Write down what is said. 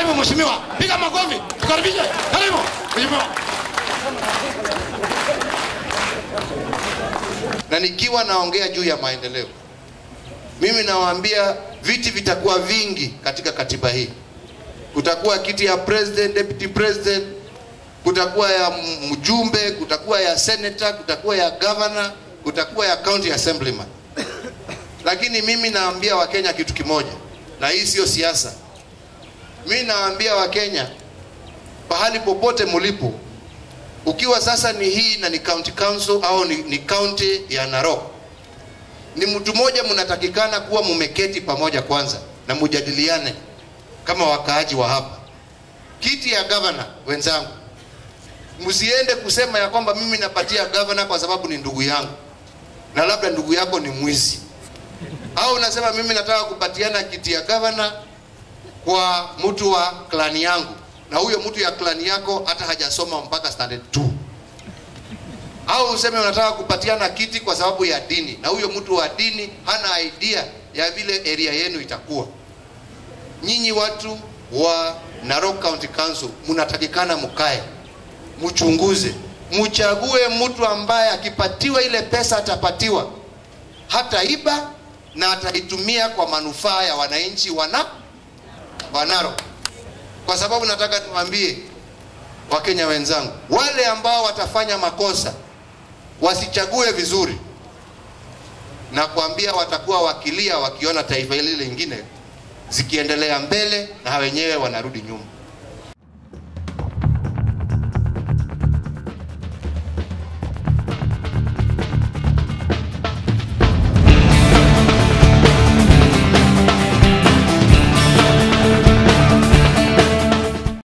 Karibu mheshimiwa, piga makofi, tukaribishe. Karibu mheshimiwa. na nikiwa naongea juu ya maendeleo, mimi nawaambia viti vitakuwa vingi katika katiba hii. Kutakuwa kiti ya president, deputy president, kutakuwa ya m- mjumbe, kutakuwa ya senator, kutakuwa ya governor, kutakuwa ya county assemblyman. Lakini mimi naambia Wakenya kitu kimoja, na hii sio siasa. Mimi nawaambia Wakenya pahali popote mulipo, ukiwa sasa ni hii na ni county council au ni, ni county ya Narok, ni mtu mmoja mnatakikana kuwa mumeketi pamoja kwanza na mujadiliane kama wakaaji wa hapa. Kiti ya governor wenzangu, msiende kusema ya kwamba mimi napatia governor kwa sababu ni ndugu yangu na labda ndugu yako ni mwizi, au unasema mimi nataka kupatiana kiti ya governor kwa mtu wa klani yangu na huyo mtu ya klani yako hata hajasoma mpaka standard 2 au useme unataka kupatiana kiti kwa sababu ya dini na huyo mtu wa dini hana idea ya vile area yenu itakuwa. Nyinyi watu wa Narok County Council mnatakikana mkae, mchunguze, mchague mtu ambaye akipatiwa ile pesa atapatiwa, hataiba na ataitumia kwa manufaa ya wananchi wana wa Narok kwa sababu nataka niwaambie Wakenya wenzangu, wale ambao watafanya makosa wasichague vizuri, na kuambia watakuwa wakilia wakiona taifa hili lingine zikiendelea mbele na wenyewe wanarudi nyuma.